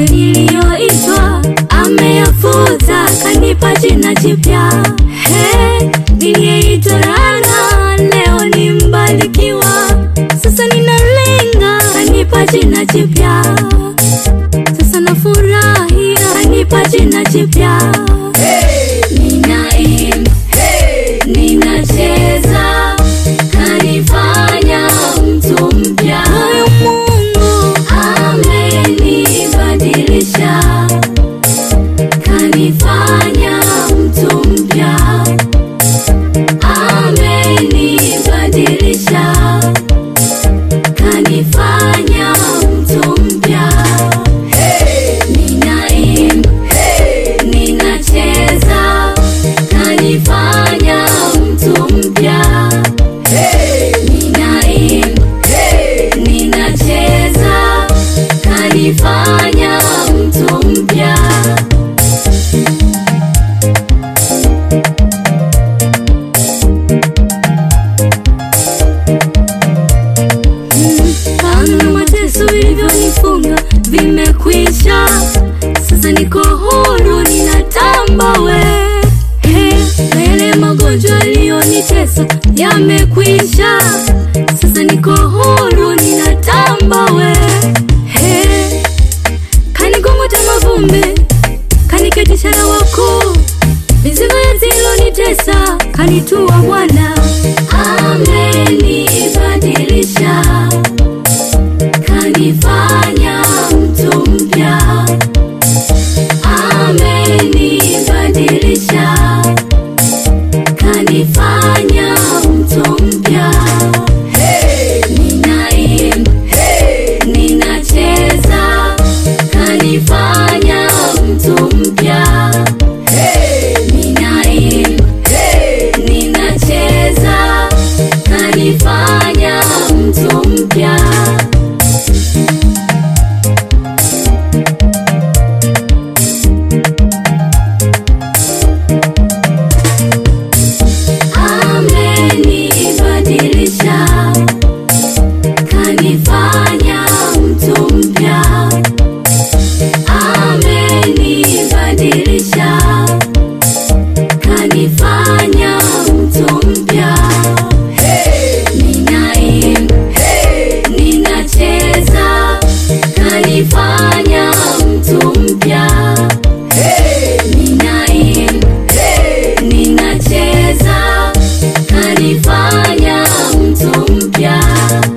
niliyoitwa ameyafuta, kanipa jina jipya. He, niliyeitwa laana leo ni mbarikiwa. Sasa ninalenga, kanipa jina jipya. Sasa nafurahia, kanipa jina jipya. Ninaimba, ninacheza, kanifanya mtu mpya. Huyu Mungu amenibadilisha, kanifanya mtu mpya. Amenibadilisha, kanifanya mtu mpya. Ninaimba, ninacheza, kanifanya mtu mpya. Ninaimba, ninacheza, kanifanya mtu mpya. Kana na mateso vilivyonifunga vimekwisha, sasa niko huru, ninatamba we. He, na yale magonjwa yaliyonitesa yamekwisha, sasa niko huru, ninatamba we. He, kanigongota mavumbi, kaniketisha na wakuu, mizigo yazilonitesa kanitua Bwana, amenibadilisha kanifanya mtu mpya, amenibadilisha, kanifanya mtu mpya. Ninaimba, ninacheza, kanifanya mtu mpya. Ninaimba, ninacheza, kanifanya mtu mpya. amenibadilisha, kanifanya mtu mpya. Amenibadilisha, kanifanya mtu mpya. Ninaimba, ninacheza, kanifanya mtu mpya. Ninaimba, ninacheza, kanifanya mtu mpya.